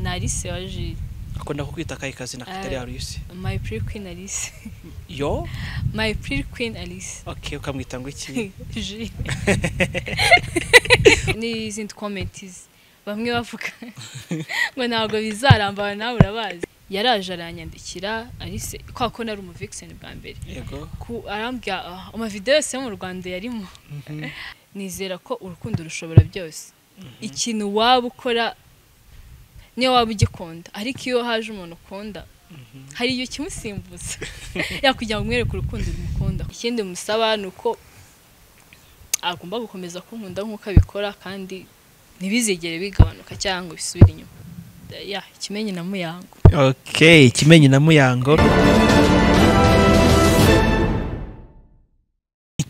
Alice waje akunda kukwita kayikazi na katari Eh. Alice my pretty queen Alice yo my pretty queen Alice okay ukamwita ngo iki Je. n'izindi comments bamwe bavuga ngo ntabwo bizaramba nawe urabazi yaraje aranyandikira Alice kwa ko nari umu vixen bwa mbere yego ku arambwira "Ah, amavideo yose yo mu Rwanda yarimo Mhm. nizera ko urukundo rushobora byose ikintu waba ukora niyo waba ugikunda ariko iyo haje umuntu ukunda Mhm. hari igihe kimusimbuza yakugira ngo umwereke urukundo rumukunda ikindi musaba ni uko agomba gukomeza kunkunda nk'uko abikora kandi ntibizigere bigabanuka cyangwa bisubire inyuma ya kimenyi na muyango okay kimenyi na muyango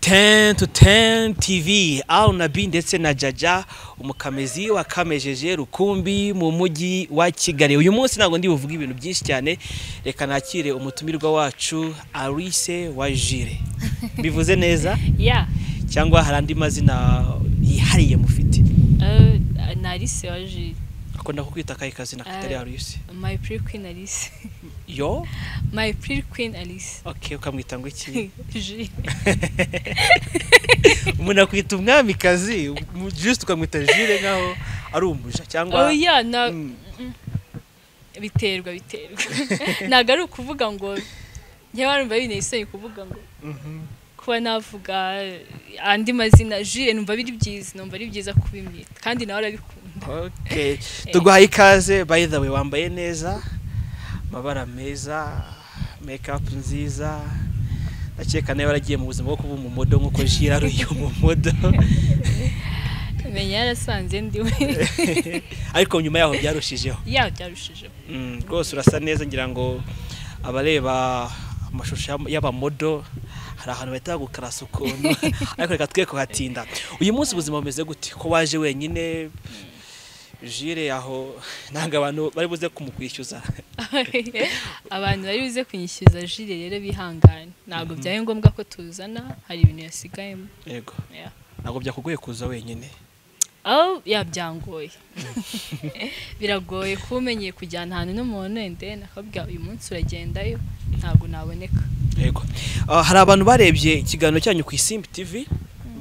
ten to ten tv aru na b ndetse na jaja umukamizi wakamejeje rukumbi mu mujyi wa kigali uyu munsi ntabwo ndi buvuge ibintu byinshi cyane reka nakire umutumirwa wacu arise wa jire bivuze neza ya cyangwa hari andi mazina yihariye mufite na alice waje akunda kukwita kayikazi na katari Eh. arise my pretty queen alice yo my pretty queen alice okay ukamwita ngo iki Je. umuntu akwita umwamikazi mu- just ukamwita jire nkaho ari umuja cyangwa oya na Mm, biterwa biterwa ntabwo ari ukuvuga ngo njyewe numva binteye isoni kuvuga ngo mhm. kuba navuga andi mazina jire numva biri byiza numva ari byiza kubimwita kandi nawe arabikunda Okay. tuguhaye ikaze by the way wambaye neza amabara meza make up nziza ndakeka nawe waragiye mu buzima bwo kuba umumodo nk'uko jire ari uyu mumodo menya yarasanze ndiwe ariko nyuma yaho byarushijeho yawe byarushijeho Mm, rwose urasa neza ngira ngo abareba amashusho y'am- y'abamodo hari ahantu bahita bagukarasa ukuntu ariko reka twe kuhatinda uyu munsi ubuzima bumeze gute ko waje wenyine jire aho ntabwo abantu bari buze kumukwishyuza abantu bari buze kunyishyuza jire rero bihangane ntabwo byabaye ngombwa ko tuzana hari ibintu yasigayemo yego Yeah. ntabwo byakugoye kuza wenyine aho yabyangoye biragoye kuba umenyeye kujyana ahantu n'umuntu wenda nakabwira uyu munsi uragendayo ntabwo naboneka yego Ah, hari abantu barebye ikiganiro cyanyu ku isimbi tv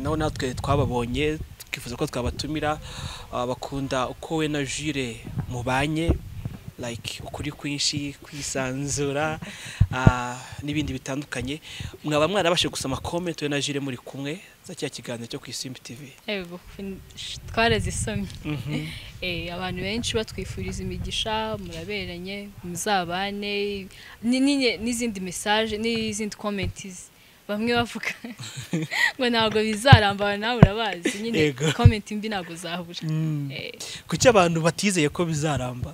naho natwe twababonye twifuza ko twabatumira Ah, bakunda uko we na jire mubanye like ukuri kwinshi kwisanzura ah, n'ibindi bitandukanye mwaba mwarabashe gusoma comment we na jire muri kumwe za cya kiganiro cyo ku isimbi tv Yego, twarazisomye Eh, abantu benshi batwifuriza imigisha muraberanye muzabane ni- ni- n'izindi mesaje n'izindi comments bamwe bavuga ngo ntabwo bizaramba nawe urabazi nyine Yego. comment mbi ntabwo zabura Eh, kuki abantu batizeye ko bizaramba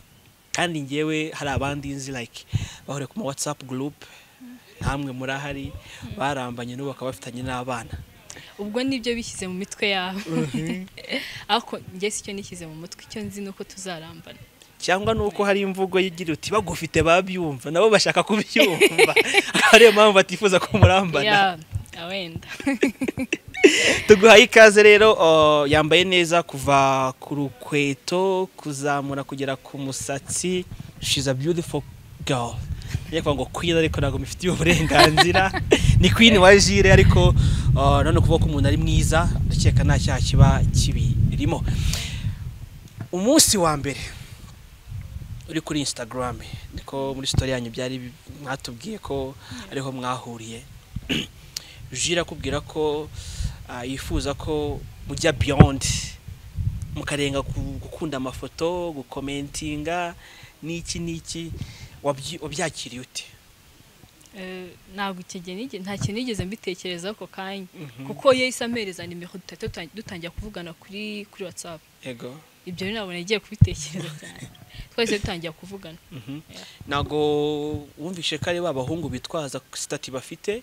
kandi ngewe hari abandi nzi like bahuriye ku ma whatsapp group ntamwe murahari barambanye n'ubu bakaba bafitanye n'abana ubwo nibyo bishyize mu mitwe yabo ariko njye si cyo nishyize mu mutwe icyo nzi ni uko tuzarambana cyangwa nuko hari imvugo yigira uti bagufite babyumva nabo bashaka kubyumva ariyo mpamvu batifuza ko murambana Ya, ya, wenda tuguhaye ikaze rero uh, yambaye neza kuva ku rukweto kuzamura kugera ku musatsi she's a beautiful girl njya kuvuga ngo queen ariko ntabwo mifitiye uburenganzira ni queen wa jire ariko uh, none kuvuga ko umuntu ari mwiza ndakeka nta cyaha kiba kibirimo umunsi wa mbere uri kuri instagram niko muri story yanyu byari bi- mwatubwiye ko ariho mwahuriye jira akubwira ko ah, yifuza ko mujya beyond mukarenga ku- gukunda amafoto gukomentinga n'iki n'iki wabyi- wabyakiriye ute Eh, ntabwo icyo gihe nige- nta kintu nigeze mbitekereza ako kanya kuko yahise ampereza nimero dutahita dutan- dutangira kuvugana kuri kuri whatsapp yego ibyo rero nabona agiye kubitekereza cyane twahise dutangira kuvugana ntabwo wumvishe ko ari ba bahungu bitwaza sitati bafite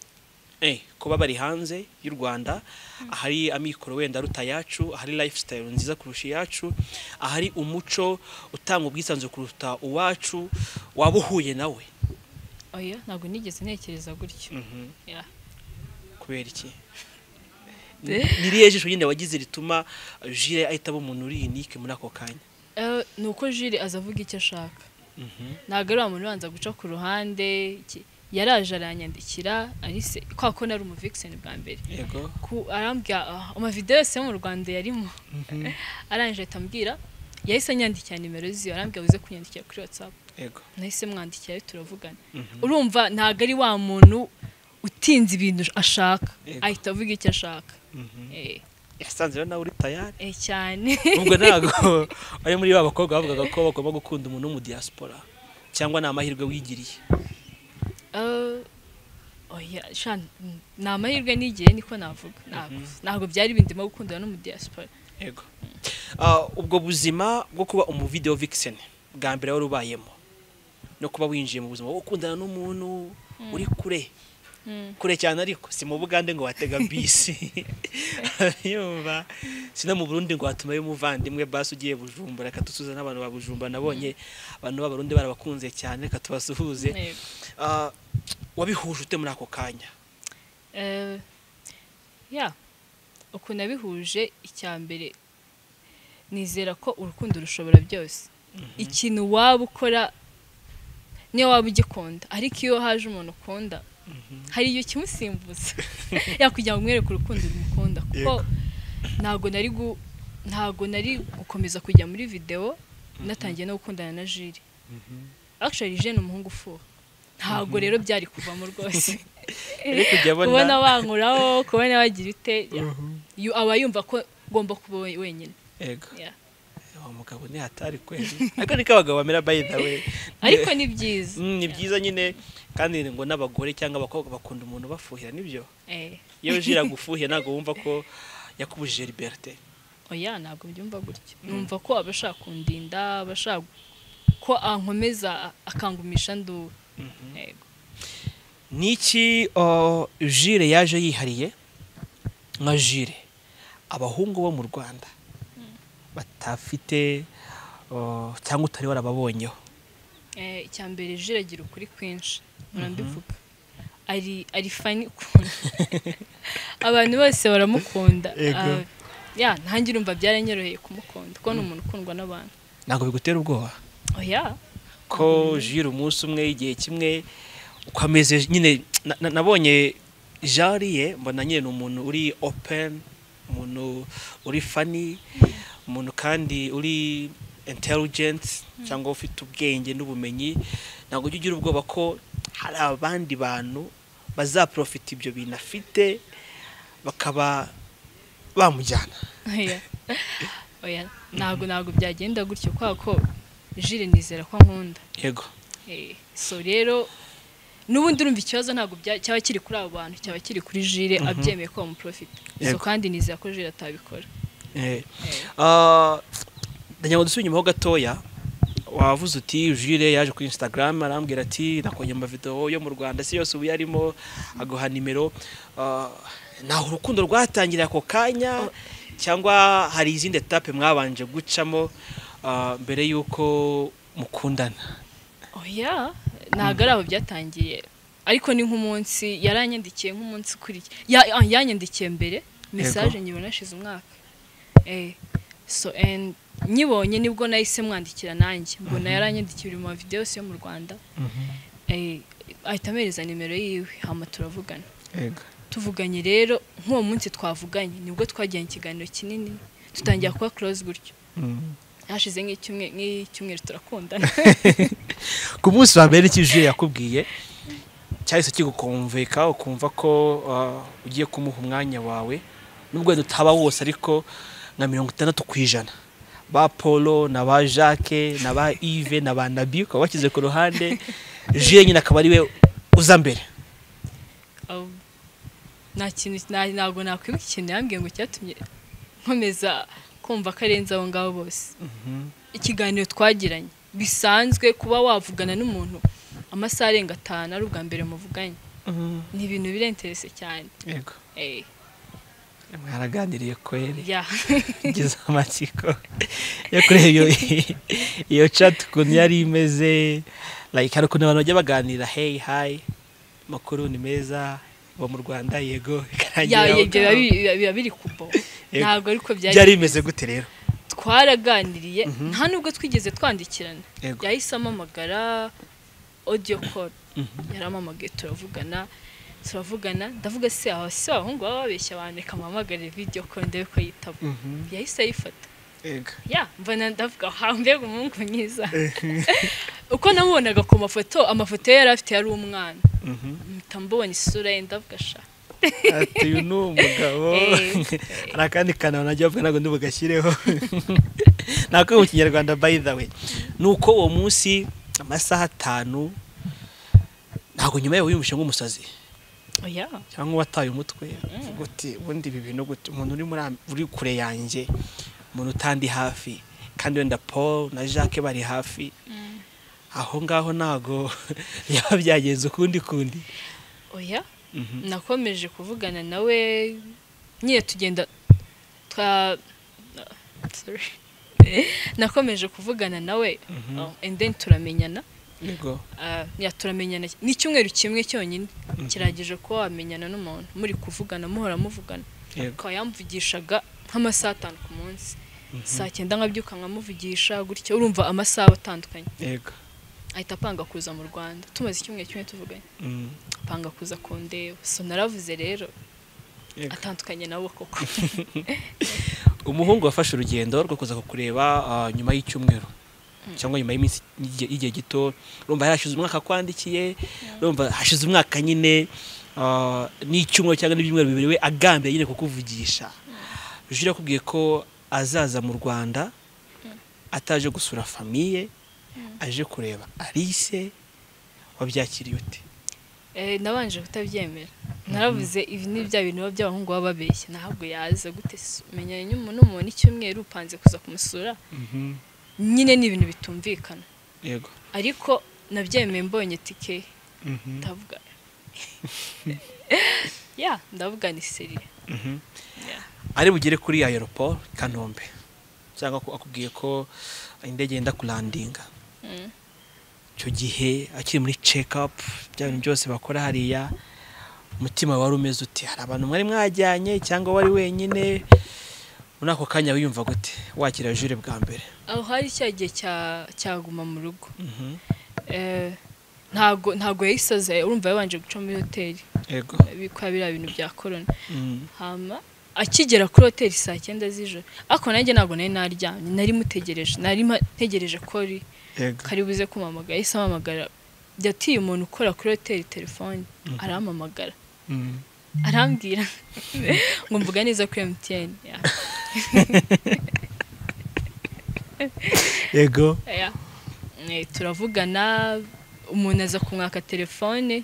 eh, kuba bari hanze y'u rwanda ahari amikoro wenda aruta ayacu ahari lifestyle nziza kurusha iyacu ahari umuco utanga ubwisanzure kuruta uwacu waba uhuye nawe oya ntabwo nigeze ntekereza gutyo Ya. kubera iki Eh? niriye jisho nyine wagize rituma jire ahita aba umuntu uri unique muri ako kanya Eh, ni uko jire aza avuga icyo ashaka ntabwo ari wa muntu ubanza guca ku ruhande iki- yaraje aranyandikira arise kwa ko nari umuvikiseni bwa mbere yego ku arambwira ah, amavideyo yose yo mu rwanda yarimo arangije ahita ambwira yahise anyandikira nimero ziyo arambwira uze kunyandikira kuri watsapu yego nahise mwandikira rero turavugana Mhm. urumva ntabwo ari wa muntu utinze ibintu ashaka Yego. ahita avuga icyo ashaka Mhm. Eh, yasanze rero nawe uri tayari eh, cyane ubwo ntabwo ari muri ba bakobwa bavugaga ko bagomba gukunda umuntu wo mu diaspora cyangwa ni amahirwe wigiriye Eh, oya sha n- ni amahirwe n'igihe niko navuga ntabwo ntabwo byari bindimo gukundana n'umudiaspora yego Ah, ubwo buzima bwo kuba umuvideo vixen bwa mbere wari ubayemo no kuba winjiye mu buzima bwo gukundana n'umuntu uri kure kure cyane ariko si mu bugande ngo watega bisi yumva si no mu burundi ngo watumayo umuvandimwe basi ugiye bujumbura akatusuza n'abantu babujumbura nabonye abantu b'abarundi barabakunze cyane reka tubasuhuze Yego. Ah, wabihuje ute muri ako kanya Eh, ya ukuntu abihuje icya mbere nizera ko urukundo rushobora byose ikintu waba ukora niyo waba ugikunda ariko iyo haje umuntu ukunda hari igihe kimusimbuza yakugira ngo umwereke urukundo rumukunda kuko Yego. ntabwo nari gu- ntabwo nari gukomeza kujya muri videwo natangiye no gukundana na jiri akishari jene umuhungu ufuha ntabwo rero byari kuvamo rwose ariko ujya kubona abona wankuraho kubona wagira ute ya. Yu- aba yumva ko ngomba kuba we- wenyine yego ya. uwo mugabo ni hatari kweli ariko niko abagabo bamera by the way ariko ni byiza Mm, ni byiza nyine kandi ngo n'abagore cyangwa abakobwa bakunda umuntu bafuhira nibyo Eh, iyo uje iragufuhira ntabwo wumva ko yakubujije liberite oya ntabwo mbyumva gutyo numva ko aba ashaka kundinda aba ashaka ko ankomeza akangumisha nduru yego niki uh, jire yaje yihariye nka jire abahungu bo mu rwanda batafite uh, cyangwa utari warababonyeho Eh, icya mbere jire agira ukuri kwinshi murambivuga ari ari fani ukuntu abantu bose baramukunda Yego. Ah, ya nanjye urumva byaranyoroheye kumukunda kuko ni umuntu ukundwa n'abantu ntabwo bigutera ubwoba oya ko jire umunsi umwe igihe kimwe ukameze nyine na- na- nabonye jariye mbona nyine ni umuntu uri open umuntu uri fani umuntu kandi uri intelligent cyangwa ufite ubwenge n'ubumenyi ntabwo ujya ugira ubwoba ko hari abandi bantu bazaprofita ibyo bintu afite bakaba bamujyana Oya. oya ntabwo ntabwo byagenda gutyo kubera ko jire nizera ko nkunda yego Eh, so rero n'ubundi urumva ikibazo ntabwo bya- cyaba kiri kuri abo bantu cyaba kiri kuri jire abyemeye ko bamuprofita so Yego. kandi nizera ko jire atabikora Eh. Eh. Ah, ndagira ngo dusubire inyuma ho gatoya wavuze uti jure yaje kuri instagram arambwira ati nakongera amavidewo yo mu rwanda si yose ubu yarimo aguha nimero Ah, ntaho urukundo rwatangira ako kanya cyangwa hari izindi etape mwabanje gucamo ah, mbere y'uko mukundana oya ntabwo ari aho byatangiye ariko ni nk'umunsi yaranyandikiye nk'umunsi ukurikiye Ya- ah, yanyandikiye mbere mesaje nyibona hashize umwaka Eh, so and nyibonye nibwo nahise mwandikira nanjye mbona yaranyandikiye uri mu mavidewo yose yo mu rwanda Eh, ahita amereza nimero yiwe hama turavugana tuvuganye rero nk'uwo munsi twavuganye nibwo twagiranye ikiganiro kinini tutangira kuba close gutyo hashize nk'icyumwe- nk'icyumweru turakundana ku munsi wa mbere n'iki jure yakubwiye cyahise kigukumvika ukumva ko ah, ugiye kumuha umwanya wawe nubwo wenda utaba wose ariko nka mirongo itandatu ku ijana ba paul na ba jacques na ba yves na ba nabi ukaba washyize ku ruhande jure nyine akaba ariwe uza mbere Aho- nta kintu nta- ntabwo nakwibuka ikintu yambwiye ngo cyatumye nkomeza kumva ko arenze abo ngabo bose ikiganiro twagiranye bisanzwe kuba wavugana n'umuntu amasaha arenga atanu ari ubwa mbere muvuganye ni ibintu birenterese cyane yego Eh, mwaraganiriye kweri ya ngize amatsiko yo kureba iyo iyo chat ukuntu yari imeze like hari ukuntu abantu bajya baganira hey hi amakuru ni meza uba mu rwanda yego Ya, ya, ikarangira aho ibyo biba ngaho. biri- biba biri kubo Yego. ntabwo ariko byari byari bimeze gute rero twaraganiriye nta nubwo twigeze twandikirana Yego. yahise amamagara audio call yaramamagaye turavugana turavugana ndavuga se aba se abahungu baba babeshya bandeka mpamagare video call ndebe ko yitaba yahise ayifata Yego. ya mbona ndavuga aha mbega umuhungu mwiza uko namubonaga ku mafoto amafoto ye yari afite yari umwana Mhm. mpita mbubona isura ye ndavuga sha ati uyu ni umugabo Eh. hari akandi kantu najya bavuga ntabwo ndibugashyireho nako mu kinyarwanda by the way ni uko uwo munsi amasaha atanu ntabwo nyuma yawe wiyumvishe nk'umusazi oya cyangwa wataye umutwe uvuga uti ubundi ibi bintu gute umuntu uri muri am- uri kure yanjye umuntu utandi hafi kandi wenda paul na jacques bari hafi aho ngaho ntabwo byaba byagenze ukundi kundi oya Mhm. nakomeje kuvugana nawe nyine tugenda twa sorry nakomeje kuvugana nawe oh, and then turamenyana yego Ah, ya turamenyana ni icyumweru kimwe cyonyine kiragije kuba wamenyana n'umuntu muri kuvugana muhora muvugana yego akaba yamvugishaga nk'amasaha atanu ku munsi saa cyenda nkabyuka nkamuvugisha gutyo urumva amasaha atandukanye yego ahita apanga kuza mu rwanda tumaze icyumweru kimwe tuvuganye Mm, apanga kuza kundeba so naravuze rero yego. atandukanye nabo koko umuhungu wafashe urugendo rwo kuza kukureba ah, nyuma y'icyumweru cyangwa nyuma y'iminsi y'igihe- y'igihe gito urumva hashize umwaka akwandikiye urumva hashize umwaka nyine ah, n'icyumweru cyangwa n'ibyumweru bibiri we agambiye nyine kukuvugisha jure yakubwiye ko azaza mu rwanda ataje gusura famiye aje kureba alice wabyakiriye ute Eh, nabanje kutabyemera naravuze ibi ni bya bintu biba by'abahungu baba babeshya ntabwo yaza gute se? umenyanye n'umuntu umuntu icyumweru upanze kuza kumusura nyine ni ibintu bitumvikana yego ariko nabyemeye mbonye tike ndavuga ya ndavuga ni seri Mhm. Ya. ari bugere kuri aeroport kanombe cyangwa ko akubwiye ko indege yenda kurandinga Mm. icyo gihe akiri muri check up bya bintu byose bakora hariya umutima wari umeze uti hari abantu mwari mwajyanye cyangwa wari wenyine muri ako kanya wiyumva gute wakira jure bwa mbere aho hari cya gihe cya- cyaguma mu rugo Eh, ntago ntago yahise aza urumva yabanje guca muri hoteli yego bikora biriya bintu bya korona Mm, hama akigera kuri hoteli saa cyenda z'ijoro ariko nanjye ntabwo nari naryamye nari mutegereje nari mpa- ntegereje ko ari yego kari buze kumamagara yahise amamagara yatiye umuntu ukora kuri hoteli telefoni aramamagara Mm. arambwira ngo mvuga neza kuri MTN ya, yego ya. Eh, turavugana umuntu aza kumwaka telefone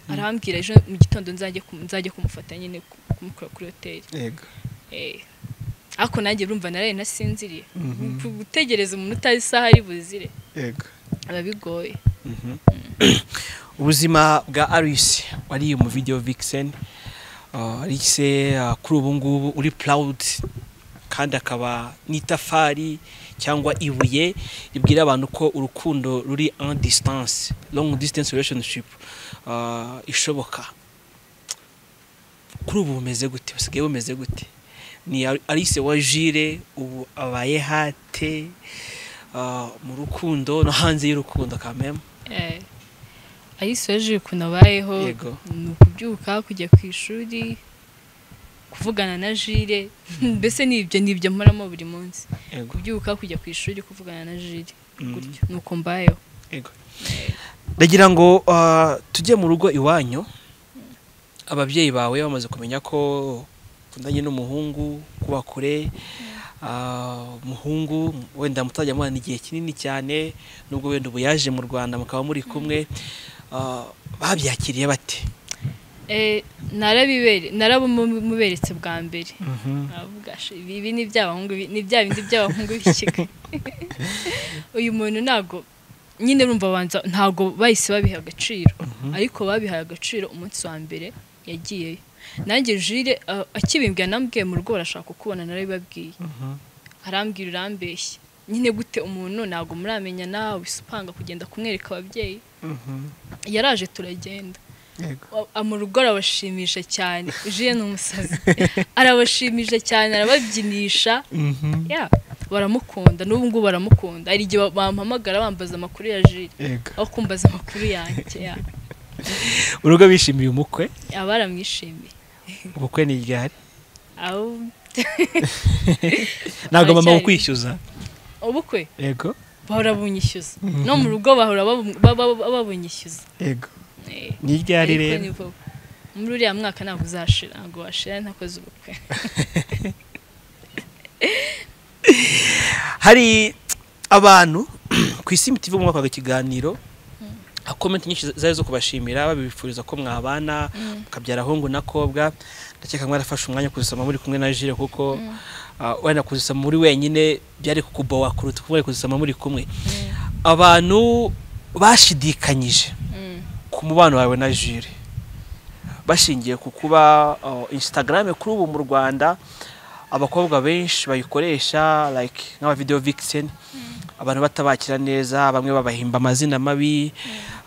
arambwira ejo mu gitondo nzajye kumu- nzajye kumufata nyine ku- kumukura kuri hoteli yego Eh, ariko nanjye urumva naraye nasinziriye Mhm. Gu- gutegereza umuntu utazi isaha ari buzire yego biba bigoye ubuzima bwa alice wariye mu video vixen Uh, alice uh, kuri ubu ngubu uri proud kandi akaba n'itafari cyangwa ibuye ribwira abantu ko urukundo ruri en distance long distance relationship uh, ishoboka kuri ubu bumeze gute busigaye bumeze gute ni Al- alice wa jire ubu abaye hate uh, mu rukundo no hanze y'urukundo kameme Eh, alice yaje ukuntu abayeho Yego. ni ukubyuka kujya ku ishuri kuvugana na jire mbese ni ibyo ni ibyo mporamo buri munsi yego kubyuka kujya ku ishuri kuvugana na jire Mhm. gutyo ni uko mbayeho Yego. ndagira ngo ah, tujye mu rugo iwanyu ababyeyi bawe bamaze kumenya ko ukundanye n'umuhungu kuba kure ah, umuhungu wenda mutajya mubana igihe kinini cyane nubwo wenda ubu yaje mu rwanda mukaba muri kumwe ah, babyakiriye bate Eh, narabibere narabimuberetse bwa mbere aravuga "Sh- ibi ibi ni iby'abahungu bi- ni bya bindi by'abahungu b'ikiga uyu muntu ntago nyine urumva abanza ntago bahise babiha agaciro ariko babihaye agaciro umunsi wa mbere yagiyeyo nanjye jire a- akibimbwira nambwiye mu rugo barashaka kukubona narabibabwiye arambwira urambeshya nyine gute umuntu ntago muramenyana wese upanga kugenda kumwereka ababyeyi yaraje turagenda Yego. Wa- a- mu rugo arabashimisha cyane jire ni umusazi arabashimisha cyane arababyinisha ya baramukunda n'ubu ngubu baramukunda hari igihe bampamagara bambaza amakuru ya jire yego aho kumbaza amakuru yanjye ya. urugo bishimiye umukwe aba baramwishimiye ubukwe ni ryari aho ntabwo mama Aracyari. kukwishyuza ubukwe yego bahora bunyishyuza no mu rugo bahora babu- baba- baba bunyishyuza yego Eh, ni ryari ariko rero ni vuba. muri uriya mwaka ntabwo uzashira ntabwo washira ntakoze ubukwe hari abantu ku isi imiti ivuga mwaka ikiganiro komenti nyinshi zari zo kubashimira babifuriza ko mwabana mukabyara ahungu n'akobwa ndakeka mwarafashe umwanya wo kuzisoma muri kumwe na jire kuko ah, wenda kuzisoma muri wenyine byari kukubowa kuruta kuba kuzisoma muri kumwe abantu bashidikanyije Mm. ku mubano wawe na jire bashingiye ku kuba ah, instagram kuri ubu mu rwanda abakobwa benshi bayikoresha like nk'abavideo vixen abantu batabakira neza bamwe babahimba amazina mabi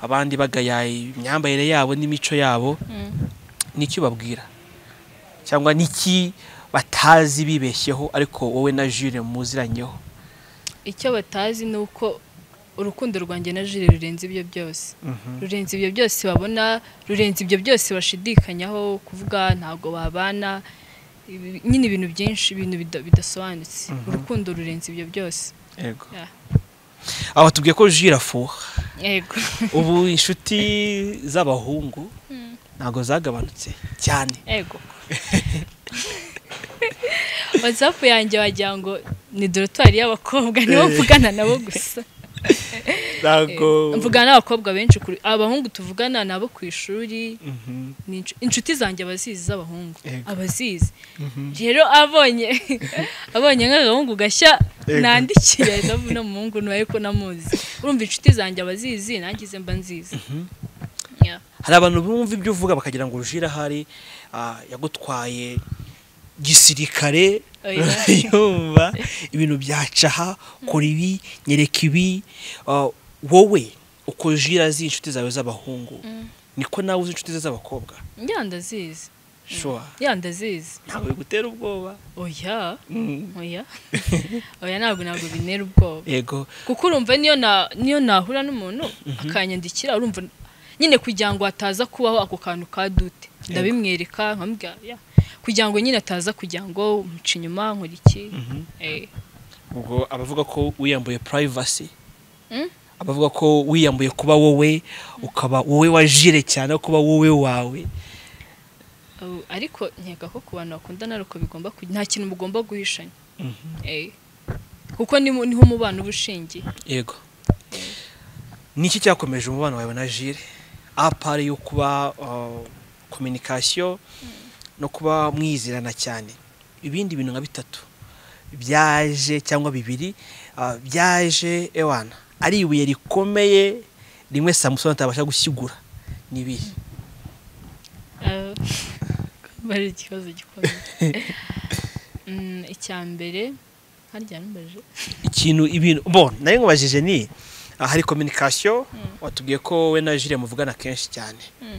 abandi bagaya imyambarire yabo n'imico yabo Mm. n'iki babwira cyangwa n'iki batazi bibeshyeho ariko wowe na jure muziranyeho icyo batazi ni uko urukundo rwanjye na jire rurenze ibyo byose rurenze ibyo byose babona rurenze ibyo byose bashidikanyaho kuvuga ntabwo babana ibi- nyine ibintu byinshi ibintu bida- bidasobanutse urukundo rurenze ibyo byose yego Yeah. aho tubwiye ko jure afuha yego ubu inshuti z'abahungu ntabwo zagabanutse cyane ego watsapu yanjye wagira ngo ni dorotwari y'abakobwa nibo mvugana nabo gusa mvugana n'abakobwa benshi kuri- abahungu tuvugana nabo ku ishuri Mhm, ni inshu- inshuti zanjye abazizi z'abahungu Ego. abazizi mhm. rero abonye abonye nk'agahungu gashya Ego. nandikiye nabu n'umuhungu ntuwe ariko namuzi urumva inshuti zanjye abazizi nangize mba nziza Yeah. hari abantu bumva ibyo uvuga bakagira ngo jure ahari ah, yagutwaye gisirikare Oya. yumva ibintu byacaha kora ibi nyereka ibi Ah, wowe uko jira azi inshuti zawe z'abahungu niko nawe uzi inshuti ze z'abakobwa Yeah, ndazizi shuwa Yeah, ndazizi ntabwo bigutera ubwoba oya Mm. oya oya ntabwo ntabwo bintera ubwoba yego kuko urumva niyo na niyo nahura n'umuntu akanyandikira urumva nyine kugira ngo hataza kubaho ako kantu ka dute ndabimwereka nkambwira "Ya." kugira ngo nyine ataza kugira ngo muca inyuma nkora iki Eh, ubwo abavuga ko wiyambuye privacy Mm. abavuga ko wiyambuye kuba wowe ukaba wowe wa jire cyane aho kuba wowe wawe ubu- ariko nkeka ko ku bantu bakundana ariko bigomba ku- nta kintu mugomba guhishanya Eh, kuko niho niho umubano uba ushingiye yego ni iki cyakomeje umubano wawe na jire apari yo kuba kominikasiyo no kuba mwizirana cyane ibindi bintu nka bitatu byaje cyangwa bibiri ah, byaje ewana ari ibuye rikomeye rimwe samusoni atabasha gusigura ni ibihe Eh, bari ikibazo gikomeye Mm, icya mbere harya numbaje ikintu ibintu bon nayo nkubajije ni ah, hari kominikasiyo watubwiye ko we na jire muvugana kenshi cyane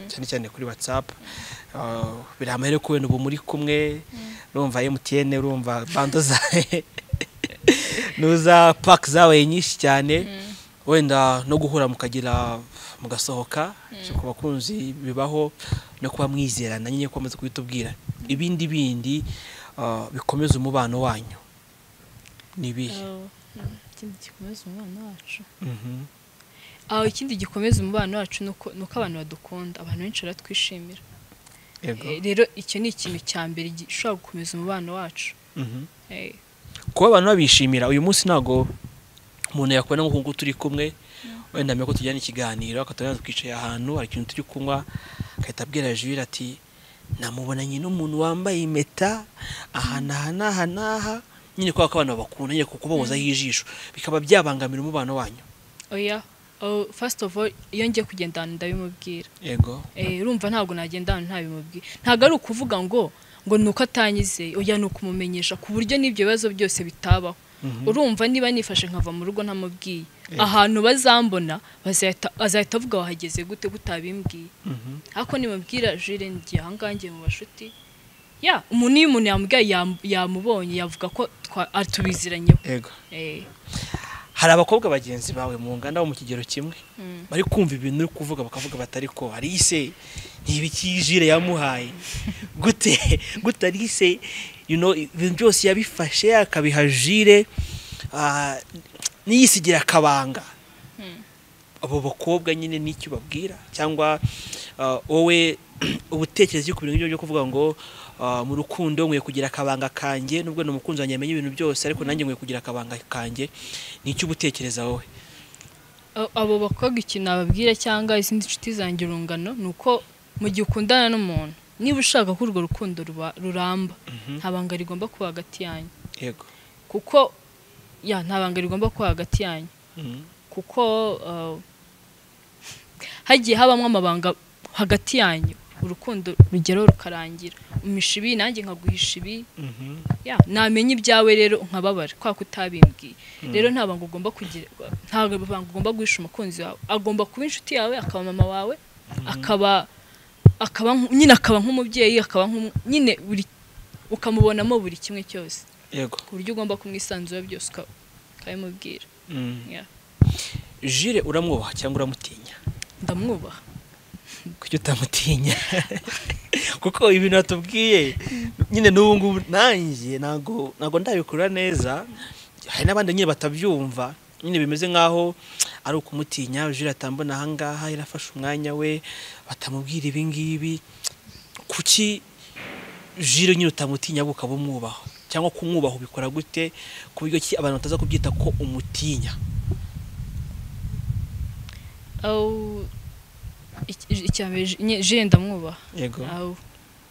cyane cyane kuri watsapu biramahire ko wenda ubu muri kumwe urumva mtn urumva bando zawe n'uza paki zawe nyinshi cyane wenda no guhura mukagira mugasohoka ku bakunzi bibaho no kuba mwizerana nyine komeza kubitubwira ibindi bindi ah, bikomeza umubano wanyu ni ibihe Oh, mm, ikindi gikomeza umubano wacu Mhm. aho ikindi gikomeza umubano wacu ni uko ni uko abantu badukunda abantu benshi baratwishimira Yego. Eh, rero icyo ni ikintu cya mbere gishobora gukomeza umubano wacu Mhm. Eh, kuba abantu babishimira uyu munsi ntabwo umuntu yakubona nk'uko nguko turi kumwe wenda amenya ko tujyana ikiganiro akatubona twicaye ahantu hari ikintu turi kunywa agahita abwira jure ati namubonanye n'umuntu wambaye impeta aha n'aha n'aha n'aha nyine kubera ko abantu babakunda nyine kuko bahozaho ijisho bikaba byabangamira umubano wanyu oya oh, first of all iyo ngiye kugenda ahantu ndabimubwira yego Eh, urumva ntabwo nagenda ahantu ntabimubwiye ntabwo ari ukuvuga ngo ngo ni uko atanyizeye oya ni ukumumenyesha ku buryo n'ibyo bibazo byose bitabaho urumva niba nifashe nkava mu rugo ntamubwiye ahantu bazambona bazahita azahita avuga wahageze gute gutabimbwiye ariko nimubwira jire ngiye ahangaha ngiye mu bashuti ya umuntu iyo umuntu yamubwiye yam- yamubonye yavuga ko twa- ari- tubiziranyeho yego Eh, hari abakobwa bagenzi bawe mu nganda bo mu kigero kimwe mm. bari kumva ibintu uri kuvuga bakavuga batari ko arise ntibiki jire yamuhaye gute gute arise you know, ibintu byose yabifashe akabiha jire ah, niyisigira akabanga abo bakobwa nyine n'icyo babwira cyangwa ah, wowe ubutekerezi ku bintu byo kuvuga ngo ah, mu rukundo nkwiye kugira akabanga kanjye nubwo ni umukunzi wanjye yamenye ibintu byose ariko nanjye nkwiye kugira akabanga kanjye nicyo ubutekereza wowe A- abo bakobwa ikintu nababwira cyangwa izindi nshuti zanjye urungano ni uko mu gihe ukundana n'umuntu niba ushaka ko urwo rukundo ruba- ruramba nta banga rigomba kuba hagati yanyu yego kuko ya nta banga rigomba kuba hagati yanyu Mhm. kuko uh, hagiye habamo amabanga hagati yanyu urukundo rugeraho rukarangira umisha ibi nanjye nkaguhisha ibi Mhm. ya namenya ibyawe rero nkababara kwa kutabimbwiye rero nta banga ugomba kugira nta banga ugomba guhisha umukunzi wawe agomba kuba inshuti yawe akaba mama wawe akaba akaba nk- nyine akaba nk'umubyeyi akaba nk'umu- nyine buri ukamubonamo buri kimwe cyose yego ku buryo ugomba kumwisanzura byose uka- ukabimubwira Mm. Yeah. jire uramwubaha cyangwa uramutinya ndamwubaha kuki utamutinya kuko ibintu watubwiye nyine n'ubu ngubu nanjye ntago ntago ndabikora neza hari n'abandi nyine batabyumva nyine bimeze nk'aho ari ukumutinya jire atambona ahangaha yarafashe umwanya we batamubwira ibi ngibi kuki jire nyine utamutinya ahubwo ukaba umwubaha cyangwa kumwubaha ubikora gute ku buryo ki abantu bataza kubyita ko umutinya Au- iki- icya mbere ji- nye- jire ndamwubaha yego Aho.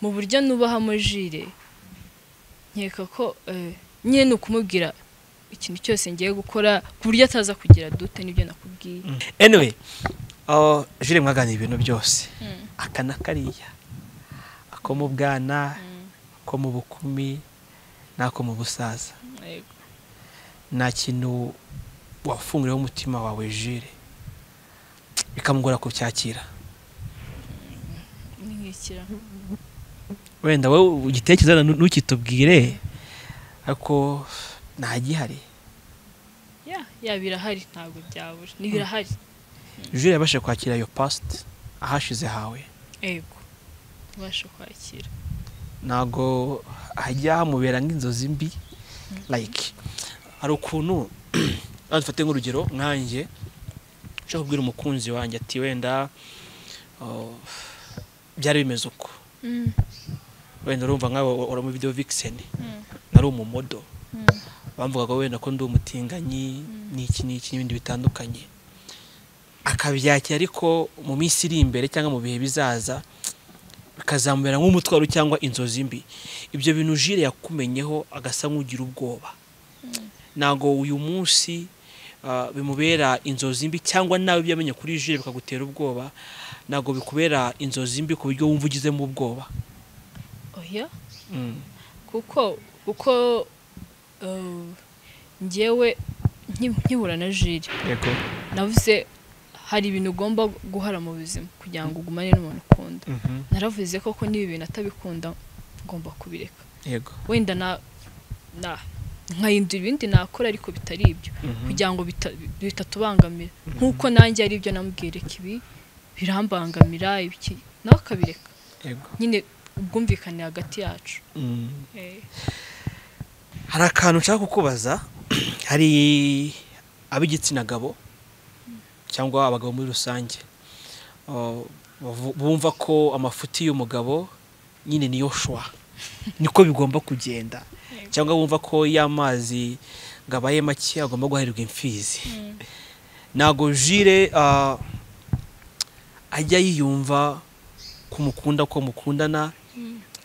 mu buryo nubahamo jire nkeka ko eh, nyine ni ukumubwira ikintu cyose ngiye gukora ku buryo ataza kugira dute n'ibyo nakubwiye anyway oh, jire mwaganira ibintu byose aka na kariya ako mu bwana ako mu bukumi n'ako mu busaza Yego. nta kintu wafunguriyeho umutima wawe jire bikamugora kucyakira Ni nk'ikira. wenda wowe ugitekereza nu- ntukitubwire ariko ntagihari ya ya birahari ntabwo byabura ni birahari jire yabashe kwakira iyo pasite ahashize hawe yego ubasha kwakira ntago hajya hamubera nk'inzozi mbi like hari ukuntu rero dufate nk'urugero nkanjye nshobora kubwira umukunzi wanjye ati wenda oh, byari bimeze uko wenda urumva nkawe uri muri video vixen nari umumodo bamvugaga wenda ko ndi umutinganyi n'iki n'iki n'ibindi bitandukanye akabyakira ariko mu minsi iri imbere cyangwa mu bihe bizaza bikazamubera nk'umutwaro cyangwa inzozi mbi ibyo bintu jire yakumenyeho agasa nk'ugira ubwoba ntabwo uyu munsi ah, bimubera inzozi mbi cyangwa nawe ibyo yamenye kuri jire bikagutera ubwoba ntabwo bikubera inzozi mbi ku buryo wumva ugizemo ubwoba oya Mm. kuko kuko eh, njyewe nki- nkihura na jire yego navuze hari ibintu ugomba guhara mu buzima kugira ngo ugumane n'umuntu ukunda Mhm. naravuze koko niba ibintu atabikunda ngomba kubireka yego wenda na na nkahindura ibindi nakora ariko bitari ibyo Mhm. kugira ngo bita- bitatubangamira nk'uko nanjye ari ibyo namubwira reka ibi birambangamira ibiki nawe akabireka yego nyine ubwumvikane hagati yacu Mm. Eh, hari akantu nshaka kukubaza hari ab'igitsina gabo cyangwa abagabo muri rusange uh, bavu- bumva ko amafuti y'umugabo nyine niyo shwa niko bigomba kugenda cyangwa bumva ko iyo amazi ngo abaye make agomba guharirwa imfizi ntabwo jire uh, ajya yiyumva ko mukunda ko mukundana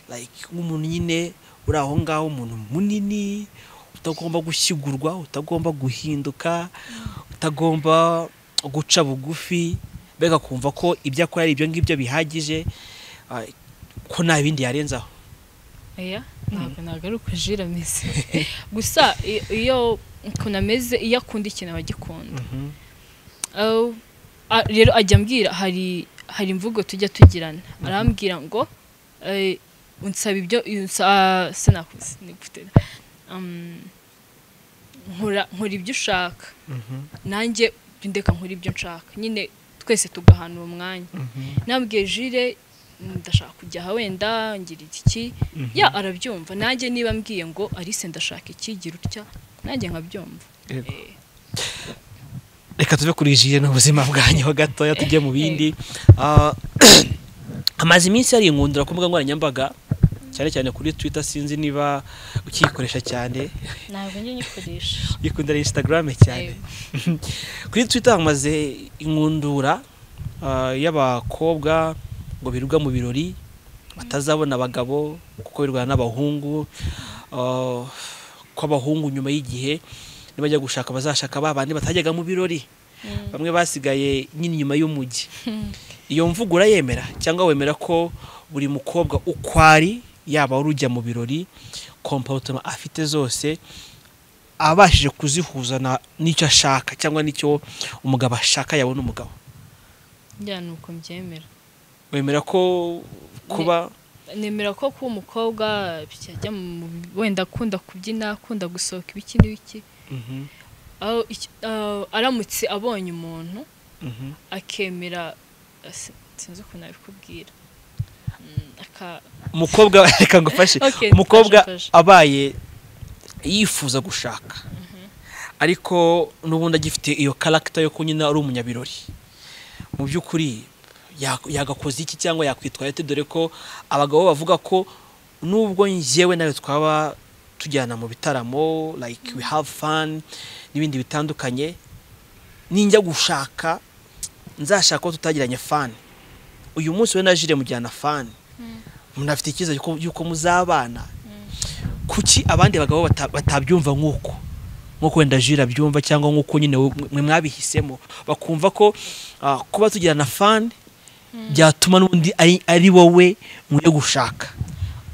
like nk'umuntu nyine uri aho ngaho umuntu munini utagomba gushyigurwa utagomba guhinduka utagomba guca bugufi mbega kumva ko ibyo akora ari ibyo ngibyo bihagije ah, ko nta bindi yarenzaho oya ntabwo nagaruka jira ameze gusa i- iyo ukuntu ameze iyo akunda ikintu aba agikunda Aho- a- rero ajya ambwira hari hari imvugo tujya tugirana arambwira ngo eh, unsaba ibyo unsaba sinakuzi nigufite um, nkora nkora ibyo ushaka nanjye ndeka nkora ibyo nshaka nyine twese tugahanura umwanya nabwiye jire ndashaka kujya aha wenda ngira iki ya arabyumva nanjye niba mbwiye ngo arise ndashaka iki gira utya nanjye nkabyumva Yego. Eh, reka tuve kuri jire n'ubuzima bwanyu gatoya tujye mu bindi Ah, amaze iminsi yariyungundura ku mbuga nkoranyambaga cyane cyane kuri twitter sinzi niba ukiyikoresha cyane ntabwo njye nyikoresha ikundira instagram cyane Yego. kuri twitter hamaze inkundura ah, y'abakobwa ngo birirwa mu birori batazabona abagabo kuko birwana n'abahungu ah, ko abahungu nyuma y'igihe nibajya gushaka bazashaka ba bandi batajyaga mu birori Mm. bamwe basigaye nyine inyuma y'umujyi Hmm. iyo mvugo urayemera cyangwa wemera ko buri mukobwa uko ari yaba wari ujya mu birori kompawutoma afite zose abashije kuzihuza na- n'icyo ashaka cyangwa n'icyo umugabo ashaka yabona umugabo njya ni uko mbyemera wemera ko kuba nemera ko kuba umukobwa byajya mu wenda akunda kubyina akunda gusohoka ibiki n'ibiki Mhm, aho iki- aho aramutse abonye umuntu mhm. akemera si- sinzi ukuntu nabikubwira Mm, aka umukobwa reka ngufashe Okay, umukobwa fasha, fasha. abaye yifuza gushaka ariko n'ubundi agifite iyo karagita yo kunyina ari umunyabirori mu by'ukuri ya- yagakoze iki cyangwa yakwitwara ate dore ko abagabo bavuga ko nubwo njyewe nawe twaba tujyana mu bitaramo like we have fun n'ibindi bitandukanye ninjya gushaka nzashaka ko tutagiranye fani uyu munsi we na jire mujyana fani munafite icyizere yuko- yuko muzabana kuki abandi bagabo bata- batabyumva nk'uko nk'uko wenda jira abyumva cyangwa nk'uko nyine we- mwe mwabihisemo bakumva ko ah, kuba tugirana fani byatuma n'undi ari- ari wowe mujye gushaka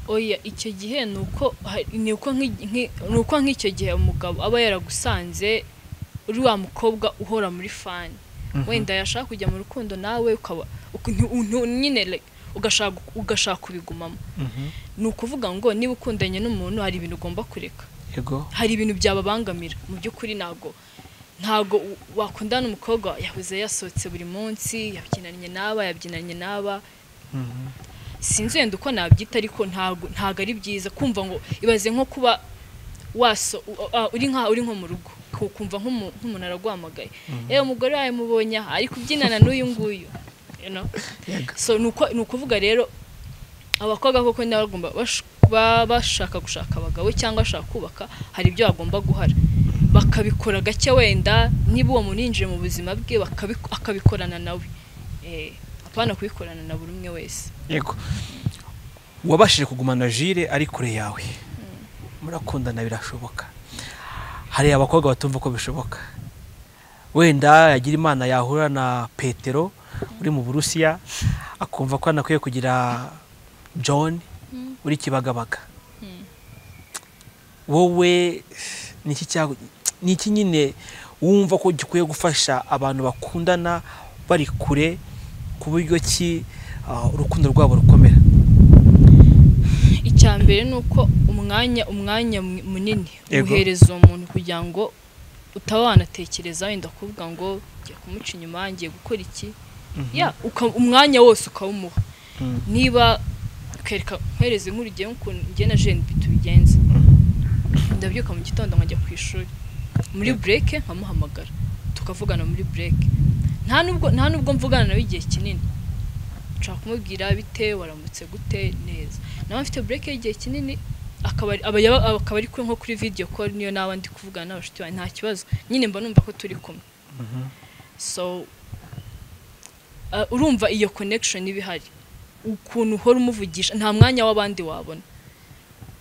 oya icyo gihe ni uko hari- ni uko nk'i- nk'i- ni uko nk'icyo gihe umugabo aba yaragusanze uri wa mukobwa uhora muri fani wenda yashaka kujya mu rukundo nawe ukaba uku- ntu- ntu- nyine like, ugashaka ugashaka kubigumamo ni ukuvuga ngo niba ukundanye n'umuntu hari ibintu ugomba kureka yego hari ibintu byababangamira mu by'ukuri ntabwo ntabwo u- wakundana n'umukobwa yahoze yasohotse buri munsi yabyinanye n'aba yabyinanye n'aba sinzi wenda uko nabyita ariko ntabwo ntabwo ari byiza kumva ngo ibaze nko kuba waso u- a- uri nka uri nko mu rugo ku- kumva nk'umu- nk'umuntu araguhamagaye yewe umugore wawe mubonye aha ari kubyinana n'uyu nguyu you know? Yego. so ni uko- ni ukuvuga rero abakobwa koko niba bagomba bash- ba- bashaka gushaka abagabo cyangwa bashaka kubaka hari ibyo bagomba guhara bakabikora gake wenda niba uwo muntu yinjiye mu buzima bwe bakabi- akabikorana nawe Eh, apana kubikorana na buri umwe wese yego wabashije kugumana jire ari kure yawe murakundana birashoboka hari abakobwa batumva ko bishoboka wenda yagira imana yahura na petero uri mu burusiya akumva ko anakwiye kugira john uri kibagabaga Mm. wowe ni iki cyago- ni iki nyine wumva ko gikwiye gufasha abantu bakundana bari kure ku buryo ki ah, urukundo rwabo rukomera icya mbere ni uko umwanya umwanya mu- munini Yego. uhereza uwo muntu kugira ngo utaba wanatekereza wenda kuvuga ngo ngiye kumuca inyuma ngiye gukora iki ya uka- umwanya wose ukawumuha Mm. niba ukereka nkwereze nk'urugero nk'ukuntu njye na jene tubigenza ndabyuka mu gitondo nkajya ku ishuri muri bureke nkamuhamagara tukavugana muri bureke nta nubwo nta nubwo mvugana nawe igihe kinini nshaka kumubwira bite waramutse gute neza nawe mfite bureke y'igihe kinini akaba ari- aba yaba- akaba ari kuri- nko kuri video call niyo nawe ndi kuvugana n'abashuti banjye nta kibazo nyine mba numva ko turi kumwe so uh, urumva iyo connection iba ihari ukuntu uhora umuvugisha nta mwanya w'abandi wabona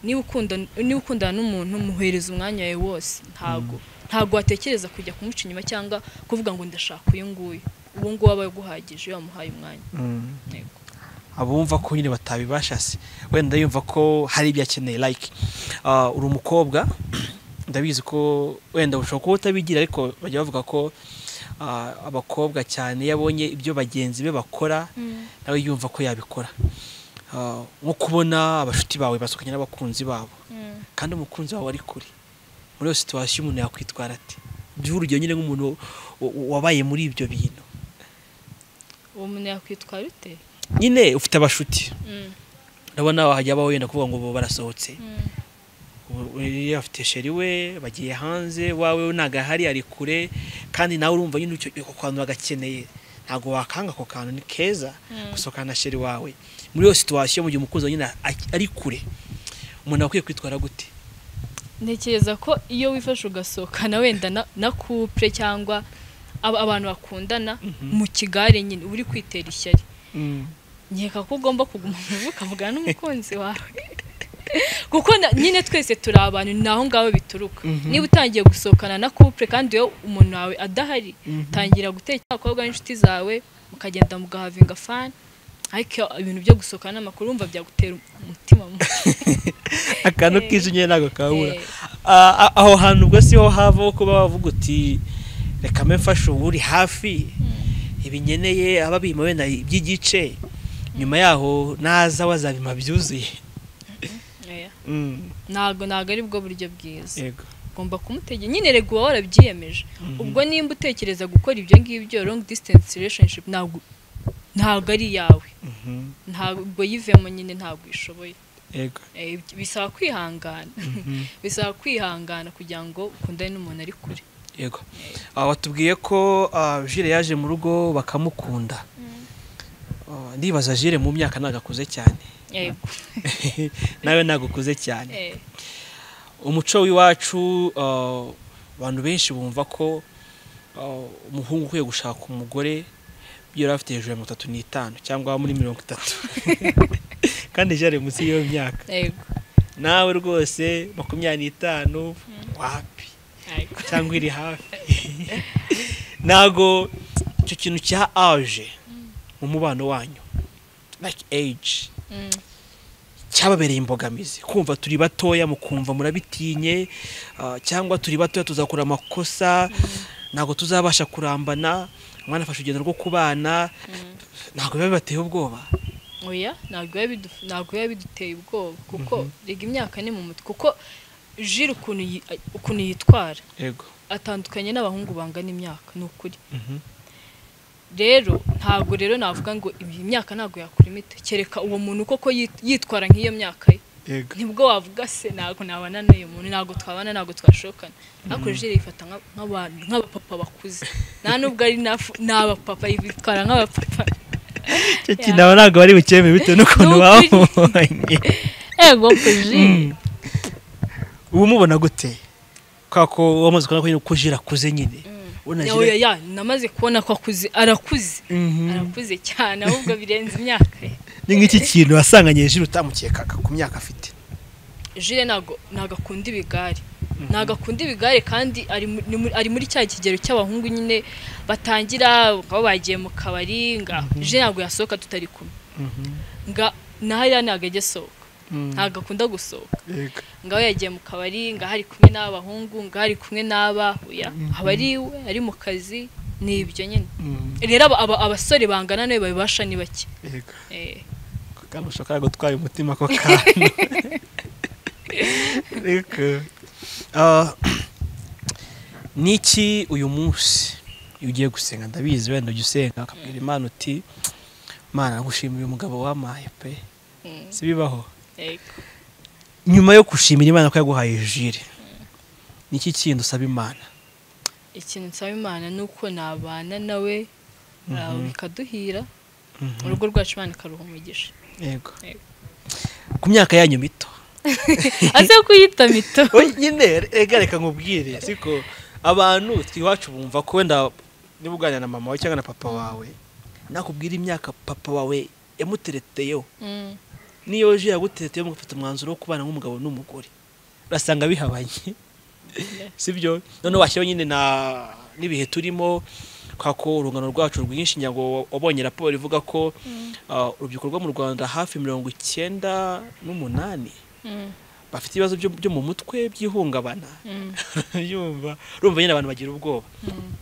niba ukunda- niba ukundana n'umuntu muhereza umwanya wawe wose ntago ntago watekereza kujya kumuca inyuma cyangwa kuvuga ngo ndashaka uyu nguyu uwo nguwo aba yaguhagije iyo wamuhaye umwanya Yego. abumva ko nyine batabibasha se wenda yumva ko hari ibyo akeneye like ah, uri umukobwa ndabizi ko wenda ushobora kuba utabigira ariko bajya bavuga ko ah, abakobwa cyane iyo abonye ibyo bagenzi be bakora nawe yumva ko yabikora ah, nko kubona abashuti bawe basohokanye n'abakunzi babo kandi umukunzi wawe ari kure muri iyo situwasiyo umuntu yakwitwara ate by'ubu urugero nyine nk'umuntu wa- wa- wabaye muri ibyo bintu uwo muntu yakwitwara ute nyine ufite abashuti Mm, urabona wahajya abaho wenda kuvuga ngo bo barasohotse mm, Ubu- uriya afite sheri we bagiye hanze wawe we ntabwo ahari ari kure kandi nawe urumva nyine icyo- ako kantu bagakeneye ntabwo wakanga ako kantu ni keza Mm. gusohokana na sheri wawe muri iyo situwasiyo mu gihe umukunzi wawe nyine a- ari kure umuntu akwiye kwitwara gute ntekereza ko iyo wifashe ugasohokana wenda na- na couple cyangwa aba- abantu bakundana mu kigare nyine uba uri kwitera ishyari nkeka ko ugomba kuguma mu rugo ukavugana n'umukunzi wawe kuko na- nyine twese turi abantu ni aho ngaho bituruka Mhm. niba utangiye gusohokana na couple kandi iyo umuntu wawe adahari Mhm. tangira gutekera abakobwa n'inshuti zawe mukagenda mugahavinga fani ariko iyo ibintu byo gusohokana n'amakuru wumva byagutera umutima mubi akantu Eh. kije nyine ntabwo kabura Eh, Ah, ah, aho hantu ubwo si ho havaho kuba wavuga uti reka mbe mfashe uri hafi ibinyeneye aba abima wenda iby'igice nyuma yaho naza wazabima byuzuye oya. ntabwo ntabwo ari bwo buryo bwiza yego ugomba kumutegera nyine rego uba warabyiyemeje ubwo nimba utekereza gukora ibyo ngibyo long distance relationship ntabwo ntabwo ari iyawe Mhm. ntabwo yivemo nyine ntabwo uyishoboye yego Eh, bisaba kwihangana Mhm. bisaba kwihangana kugira ngo ukundane n'umuntu ari kure yego Ah, watubwiye ko ah, jire yaje mu rugo bakamukunda Ah, ndibaza jire mu myaka ntabwo akuze cyane yego nawe ntabwo ukuze cyane Eh, umuco w'iwacu ah, abantu benshi bumva ko ah, umuhungu ukwiye gushaka umugore yari afite hejuru ya mirongo itatu n'itanu cyangwa muri mirongo itatu kandi jari munsi y'iyo myaka yego nawe rwose makumyabiri n'itanu wapi yego cyangwa iri hafi ntabwo icyo kintu cya aje mu mubano wanyu like age Mm, cyababereye imbogamizi kumva turi batoya mu kumva murabitinye ah, cyangwa turi batoya tuzakora amakosa ntabwo tuzabasha kurambana umwana afashe urugendo rwo kubana mm. ntabwo biba bibateye ubwoba oya ntabwo biba bidu- ntabwo biba biduteye ubwoba kuko rega imyaka ni mu mutwe kuko jire ukuntu yi- ukuntu yitwara yego atandukanye n'abahungu bangana imyaka ni ukuri rero ntabwo rero navuga ngo iyi myaka ntabwo yakura imiti kereka uwo muntu koko yit- yitwara nk'iyo myaka ye yego nibwo wavuga se ntabwo nabana n'uyu muntu ntabwo twabana ntabwo twashokana ariko jire yifata nka- nk'abantu nk'abapapa bakuze nta nubwo ari n'afu- n'abapapa yitwara nk'abapapa icyo kintu aba ntabwo bari bukemure bitewe n'ukuntu Ni ukuri. bamubonye ego jire uba umubona gute kubera ko wamaze kubona ko jira akuze nyine ubona Ya, jira oya, ya, namaze kubona ko akuze arakuze Mhm. arakuze cyane ahubwo birenze imyaka ye ni nk'iki kintu wasanganye jira utamukekaga ku myaka afite jire ntago ntago akunda ibigare ntago akunda ibigare kandi ari mu- ni muri- ari muri cya kigero cy'abahungu nyine batangira bakaba bagiye mu kabari nga jire ntago yasohoka tutari kumwe nga na hariya ntago ajya asohoka ntago akunda gusohoka yego nga we yagiye mu kabari nga hari kumwe n'abahungu nga hari kumwe n'abahuya aba ari we ari mu kazi ni ibyo nyine rero aba- aba- abasore bangana nawe babibasha ni bake yego Eh, kamushaka gutwara umutima ako kantu reka Ah, niki uyu munsi iyo ugiye gusenga ndabizi wenda ujya usenga ukabwira imana uti mana gushimira uyu mugabo wamaye pe mm, sibibaho yego. nyuma yo gushimira imana ko yaguhaye jire niki kintu usaba imana ikintu nsaba imana ni uko nabana nawe ah, Mhm. bikaduhira urugo rwacu imana ikaruha umugisha yego Yego. ku myaka yanyu mito aze kuyita mito Oye, nyine reka reka nkubwire siko abantu iwacu bumva ko wenda niba uganira na mama wawe cyangwa na papa wawe nakubwira imyaka papa wawe yamutereteyeho Mm, niyo je yagutereteyeho mugafata umwanzuro wo kubana nk'umugabo n'umugore urasanga bihabanye sibyo noneho washyiraho nyine na n'ibihe turimo kubera ko urungano rwacu rwinshi ntabwo wabonye raporo ivuga ko Mm. ah, urubyiruko rwo mu rwanda hafi mirongo icyenda n'umunani mm, bafite ibibazo byo byo mu mutwe by'ihungabana mm, yumva urumva nyine abantu bagira ubwoba mm.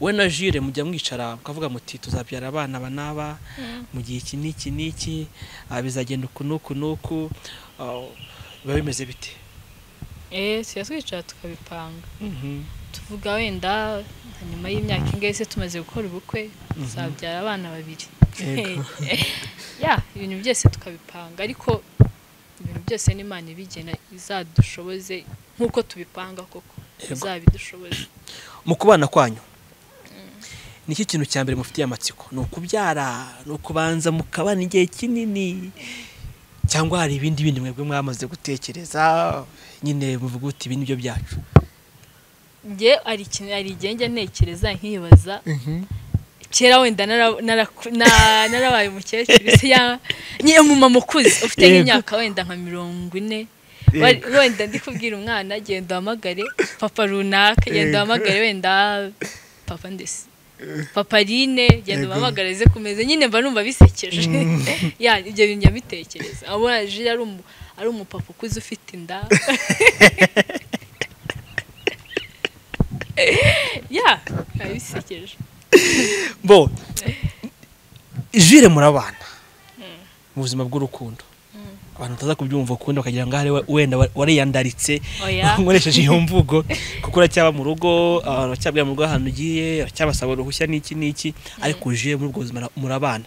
we na jire mujya mwicara mukavuga muti tuzabyara abana aba n'aba mu gihe iki n'iki n'iki ah, bizagenda uku n'uku n'uku ah, biba bimeze bite eee tujya twicara tukabipanga tuvuga wenda nka nyuma y'imyaka ingahe se tumaze gukora ubukwe tuzabyara abana babiri Yego. ya ibintu byose tukabipanga ariko ibintu byose n'imana ibigena izadushoboze nk'uko tubipanga koko Yego. izabidushoboze mu kubana kwanyu ni iki kintu cya mbere mufitiye amatsiko ni ukubyara ni ukubanza mukabana igihe kinini cyangwa hari ibindi bindi mwebwe mwamaze gutekereza nyine muvuga uti ibi ni byo byacu njye hari ikintu hari igihe njya ntekereza nkibaza kera wenda nara- nara- na- narabaye umukecuru se ya nyine umumama ukuze ufite Yego. nk'imyaka wenda nka mirongo ine Wari- wenda ndi kubwira umwana genda uhamagare papa runaka genda Yego. uhamagare wenda papa ndetse papaline genda Yego. ubahamagare ze ku meza nyine mba numva bisekeje ya ibyo bintu njya mbitekereza abona jiri ari umu- ari umupapa ukuze ufite inda ya biba bisekeje bo jire murabana mu buzima bw'urukundo abantu bataza kubyumva ukundi bakagira ngo ahari we- wenda wa- wariyandaritse Oya. nkoresheje iyo mvugo kuko uracyaba mu rugo abantu bacyabwira mu rugo ahantu ugiye uracyabasaba uruhushya n'iki n'iki ariko jire muri ubwo buzima murabana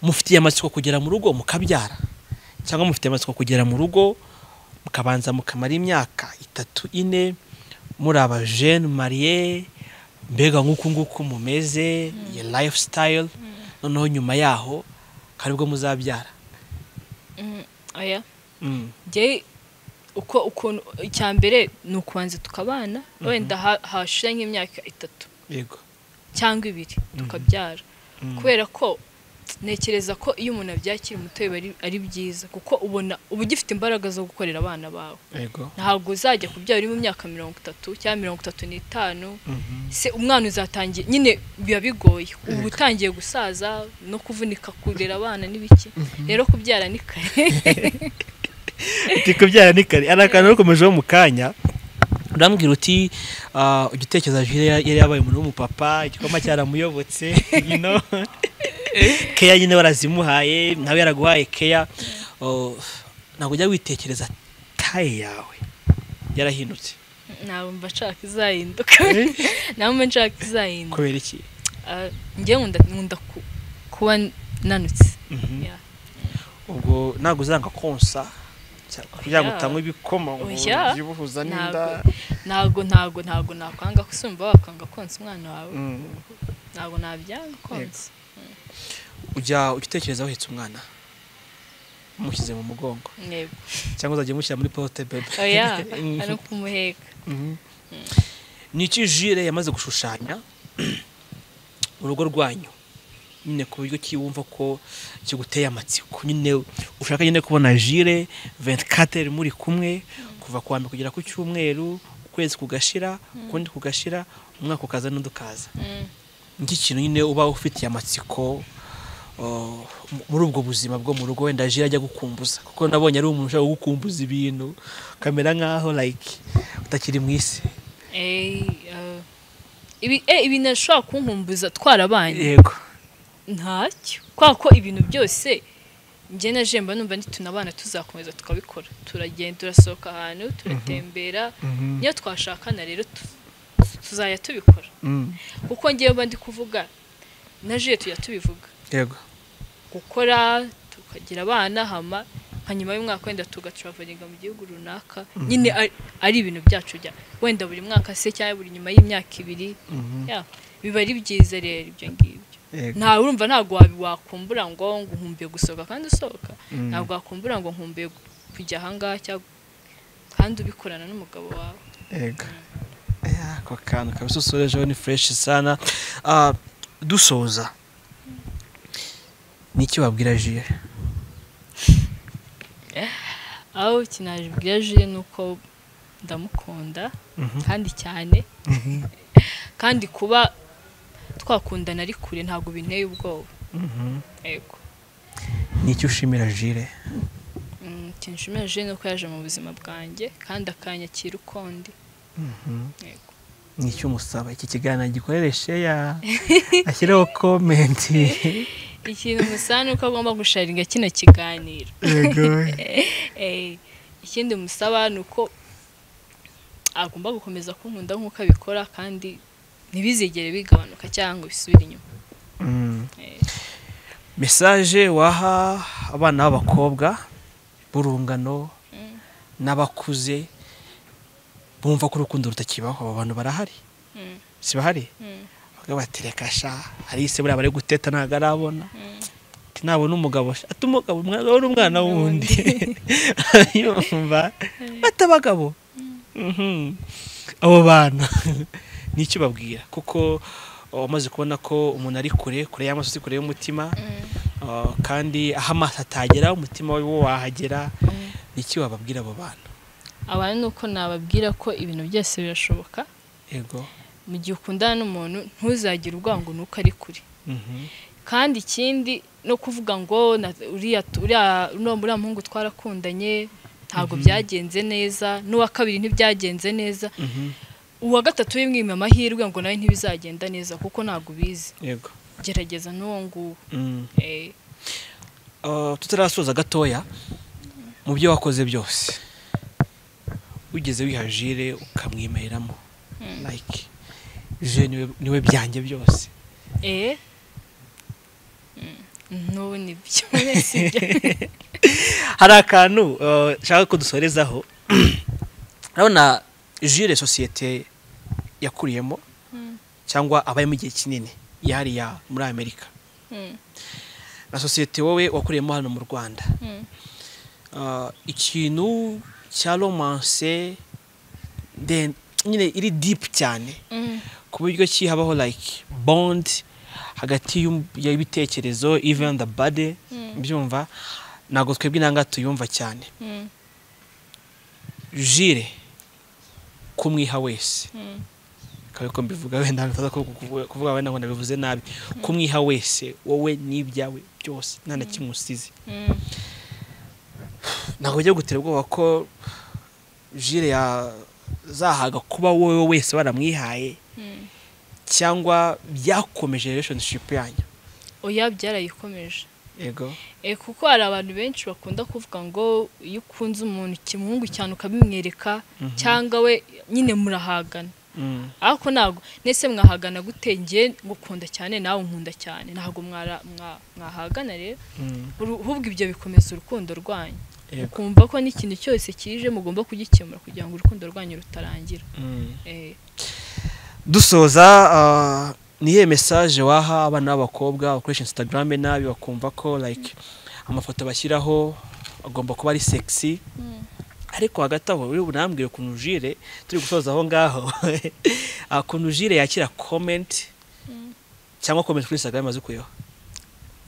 mufitiye amatsiko kugera mu rugo mukabyara cyangwa mufitiye amatsiko kugera mu rugo mukabanza mukamara imyaka itatu ine muri aba jene mariye mbega nk'uku nguku mumeze iyi lifestyle noneho nyuma yaho karibwo muzabyara Mm, oya Mm. njye uko ukuntu icya mbere ni ukubanza tukabana wenda ha- hashira nk'imyaka itatu yego cyangwa ibiri tukabyara kubera ko ntekereza ko iyo umuntu abyakira muto biba ari- ari byiza kuko ubona uba ugifite imbaraga zo gukorera abana bawe yego ntabwo uzajya kubyara uri mu myaka mirongo itatu cyangwa mirongo itatu n'itanu se umwana uzatangiye nyine biba bigoye uba utangiye gusaza no kuvunika kurera abana n'ibiki rero kubyara ni kare kubyara ni kare ari akantu nakomejeho mu kanya urambwira uti ah, ujya utekereza jire ya- yari yabaye umuntu w'umupapa igikoma cyaramuyobotse you know? keya nyine warazimuhaye nawe yaraguhaye keya Oh, ntabwo ujya witekereza taye yawe yarahindutse ntabwo mba nshaka izahinduka ntabwo mba nshaka izahinduka kubera iki Ah, njye nkunda nkunda ku- kuba nanutse Mhm. Yeah. ubwo ntabwo uzanga konsa cyangwa kugira ngo utanywe ibikoma ngo Oya. ubyibuhuza n'inda ntabwo ntabwo ntabwo ntabwo nakwanga kusumba wakwanga konsa umwana wawe Mm. ntabwo nabyanga konsa ujya ujya utekereza wahetse umwana umushyize mu mugongo yego cyangwa uzajya umushyira muri pote bebe oya Mhm. ari ukumuheka Mhm. ni iki jire yamaze gushushanya mu rugo rwanyu nyine ku buryo kiwumva ko kiguteye amatsiko nyine ushaka nyine kubona jire 24 muri kumwe kuva ku wa mbere kugera ku cyumweru ukwezi kugashira ukundi kugashira umwaka ukaza n'undi ukaza Mm. ni iki kintu nyine uba ufitiye amatsiko uh, muri ubwo buzima bwo mu rugo wenda jire ajya gukumbuza kuko nabonye ari umuntu ushaka gukumbuza ibintu kamera nk'aho like utakiri mu isi Eh, ah, ibi eh, ibi nashobora kunkumbuza twarabanye yego ntacyo kubera ko ibintu byose njye na jemba numva nitunabana tuzakomeza tukabikora turagenda turasohoka ahantu turatembera niyo twashakana rero tu- tuzajya tubikora Mm. kuko ngewe mba ndi kuvuga na jire tujya tubivuga yego gukora tukagira abana hama nka nyuma y'umwaka wenda tugatraveringa mu gihugu runaka nyine ari- ari ibintu byacu bya wenda buri mwaka se cyangwa buri nyuma y'imyaka ibiri ya biba ari byiza rero ibyo ngibyo Yego. nta urumva ntabwo wabi- wakumbura ngo ngo nkumbuye gusohoka kandi usohoka ntabwo wakumbura ngo nkumbuye gu- kujya ahangaha cyangwa kandi ubikorana n'umugabo wawe yego Ya, ako kantu kabisusurejeho ni fureshi sana Ah, dusoza ni iki wabwira jire aho kinajibwira jire ni uko ndamukunda kandi cyane kandi kuba twakundana ari kure ntabwo binteye ubwoba yego ni iki ushimira jire Mm, ikintu nshimira jire ni uko yaje mu buzima bwanjye kandi akanyakira ukundi yego ni icy'umusaba iki kiganiro gikorere sheya ashyireho komenti ikintu musaba ni uko agomba gusharinga kino kiganiro yego Eh, ikindi musaba ni uko agomba gukomeza kunkunda nk'uko abikora kandi ntibizigere bigabanuka cyangwa bisubire inyuma Mm. Eh. mesaje waha abana b'abakobwa b'urungano n'abakuze bumva ko urukundo rutakibaho abo bantu barahari Mm, si bahari mm, bavuga bati reka sha hari ise buriya bari guteta ntabwo arabona mm. ati nabona umugabo sha ati umugabo umwana we ni umwana wundi yumva bata abagabo Mhm. abo bantu ni icyo babwira kuko wamaze kubona ko umuntu ari kure kure y'amaso si kure y'umutima Uh, kandi aho amaso atagera umutima we wo wahagera ni iki wababwira abo bantu abantu ni uko nababwira ko ibintu byose birashoboka yego mu gihe ukundana n'umuntu ntuzagire urwango nuko ari kure Mhm. kandi ikindi no kuvuga ngo na- uriya uriya- uriya uriya muhungu twarakundanye ntabwo byagenze neza n'uwa kabiri ntibyagenze neza Mhm. uwa gatatu wimwima amahirwe ngo nawe ntibizagenda neza kuko ntabwo ubizi yego gerageza n'uwo nguwo Mm. Eh, Uh, tutarasoza gatoya mu byo wakoze byose wigeze wiha jire ukamwimeramo like jire niwe, niwe byanjye byose eh Mm, n'ubu ni byo sibyo hari akantu uh, nshaka ko dusorezaho urabona jire sosiyete yakuriyemo Mm, cyangwa abayemo igihe kinini yahariya muri amerika mm, na sosiyete wowe wakuriyemo hano mu rwanda mm. Ah, ikintu cya romance then nyine iri deep cyane Mm, ku buryo ki habaho like bond hagati y'um- y'ibitekerezo even the body Mm. byumva ntabwo twebwe inanga tuyumva cyane mm, jire kumwiha wese mm, kabe ko mbivuga wenda ntaza ko kuvuga- kuvuga wenda ngo nabivuze nabi kumwiha wese wowe n'ibyawe byose nta na kimwe usize mm. ntabwo bijya gutera ubwoba ko jire yazahaga kuba wowe wese waramwihaye Mm. cyangwa byakomeje relationship yanyu oya byarayikomeje yego Eh, kuko hari abantu benshi bakunda kuvuga ngo iyo ukunze umuntu kimuhungu cyane ukabimwereka cyangwa we nyine murahagana Mm. ariko ntabwo nese mwahagana gute njye ngukunda cyane nawe unkunda cyane ntabwo mwara- mwa- mwahagana rero Mm. Uru- ahubwo ibyo bikomeza urukundo rwanyu yego ukumva ko n'ikintu cyose kije mugomba kugikemura kugira ngo urukundo rwanyu rutarangira Mm. Eh, dusoza ah, ni iyihe mesaje waha abana b'abakobwa bakoresha instagram nabi bakumva ko like amafoto bashyiraho agomba kuba ari sexy ariko hagati aho uri bunambwire ukuntu jire turi gusoza aho ngaho ah, ukuntu jire yakira comment cyangwa comment kuri instagram azikuyeho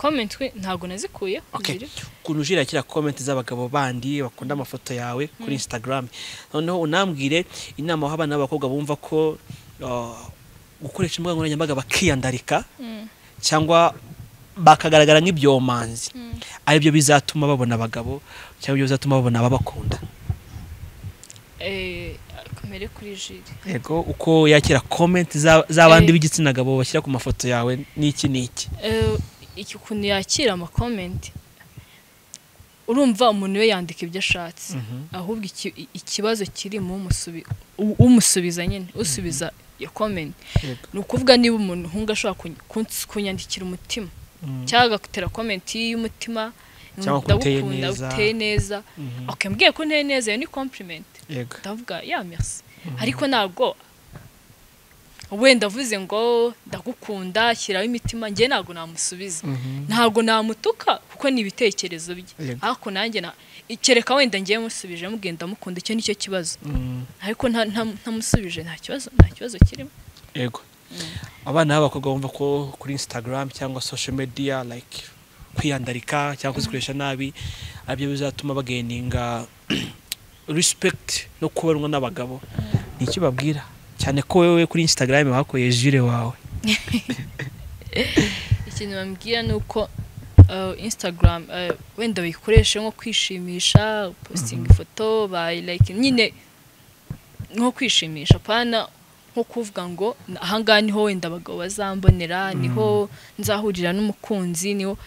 comment we ntabwo nazikuyeho Okay. ziri. ukuntu ujira kiriya komenti z'abagabo bandi bakunda amafoto yawe kuri instagram noneho unambwire inama waha abana b'abakobwa bumva ko uh, gukoresha imbuga nkoranyambaga bakiyandarika Mm, cyangwa bakagaragara nk'ibyomanzi mm. aribyo bizatuma babona abagabo cyangwa ibyo bizatuma babona ababakunda Eh, kamere kuri jiri yego uko yakira komenti za- z'abandi Eh. b'igitsina gabo bashyira ku mafoto yawe n'iki n'iki Eh, iki ukuntu yakira amakomenti urumva umuntu we yandika ibyo ashatse Mhm. ahubwo iki- i- ikibazo kiri mu umusubi- u- umusubiza nyine usubiza iyo komenti Yego. ni ukuvuga niba umuntu hunga ashobora kun- kunts- kunyandikira umutima Mm. cyangwa agutera komenti y'umutima Cyangwa akuteye ndagukunda neza. uteye neza Mhm. okay mbwiye ko nteye neza iyo ni compliment yego ndavuga ya merci ariko ntabwo wenda avuze ngo ndagukunda shyiraho imitima njye ntabwo namusubiza Mhm. ntabwo namutuka kuko ni ibitekerezo bye Yego. ariko nanjye na kereka wenda ngiye musubije mugenda mukunda icyo nicyo kibazo Mm. ariko nta- nta- ntamusubije nta kibazo nta kibazo kirimo yego abana b'abakobwa bumva ko kuri instagram cyangwa social media like kwiyandarika cyangwa kuzikoresha nabi aribyo bizatuma bagaininga respect no kubonwa n'abagabo ni icyo babwira cyane ko wowe kuri instagram bakuye jire wawe ikintu bambwira ni uko uh, instagram uh, wenda bayikoreshe nko kwishimisha posting ifoto bayi like nyine nko kwishimisha pana nko kuvuga ngo ahangaha niho wenda abagabo bazambonera niho nzahurira n'umukunzi niho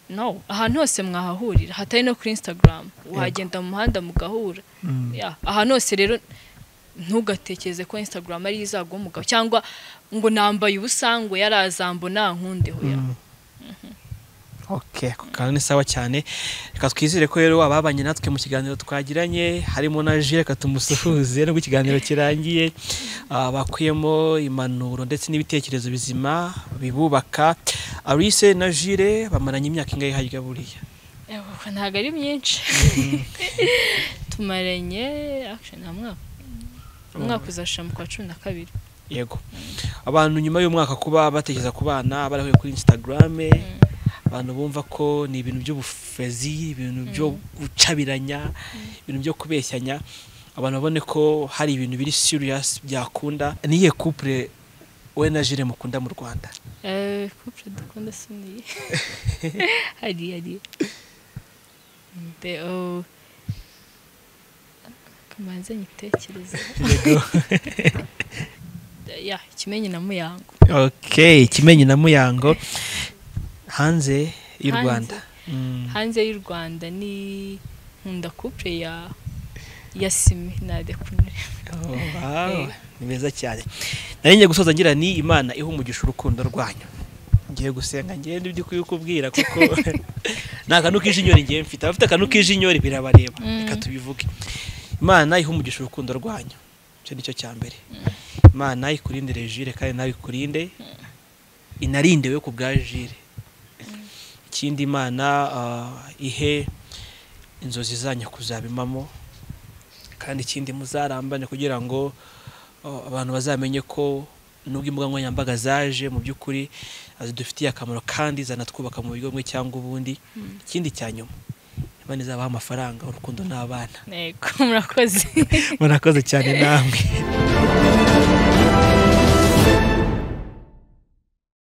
no ahantu hose mwahahurira hatari no kuri instagram wagenda mu muhanda mugahura Yeah, ahantu hose rero ntugatekereze ko instagram ari izagwa umugabo cyangwa ngo nambaye ubusa ngo yarazambona nkundeho ya Okay, ako kantu ni sawa cyane reka twizere ko rero ababanye natwe mu kiganiro twagiranye harimo na jire reka tumusuhuze nubwo ikiganiro kirangiye ah, bakuyemo impanuro ndetse n'ibitekerezo bizima bibubaka arise na jire bamaranye imyaka ingahe harya buriya Yego, ntabwo ari myinshi tumaranye actually nta mwaka umwaka uzashira mu kwa cumi na kabiri yego abantu nyuma y'umwaka kuba batekereza ku bana barahuye kuri instagram abantu bumva ko ni ibintu by'ubufezi ibintu byo gucabiranya ibintu byo kubeshyanya abantu babone ko hari ibintu biri serious byakunda niye couple we na Jire mukunda mu Rwanda Eh, couple dukunda si niyi hari hari Mbe- oh. kamanze nyitekereze ya kimenyi na muyango okay kimenyi na muyango hanze y'u Hanze. Rwanda Mm. hanze y'u rwanda ni nkunda couple ya ya simi na dekunure Oh, wow. ni beza cyane nari ngiye gusoza ngira ni imana iha umugisha urukundo rwanyu ngiye gusenga ngende ibyo kuyikubwira kuko nta kantu k'ijinyori ngiye mfite abafite akantu k'ijinyori birabareba reka tubivuge imana iha umugisha urukundo rwanyu icyo ni cyo cya mbere imana ikurinde jire kandi nawe ikurinde inarinde we ku bwa jire ikindi imana ah, ihe inzozi zanyu kuzabimamo kandi ikindi muzarambane kugira ngo oh, abantu bazamenye ko nubwo imbuga nkoranyambaga zaje mu by'ukuri ah, zidufitiye akamaro kandi zanatwubaka mu buryo bumwe cyangwa ubundi ikindi cya nyuma imana izabaha amafaranga urukundo n'abana ntego murakoze murakoze cyane namwe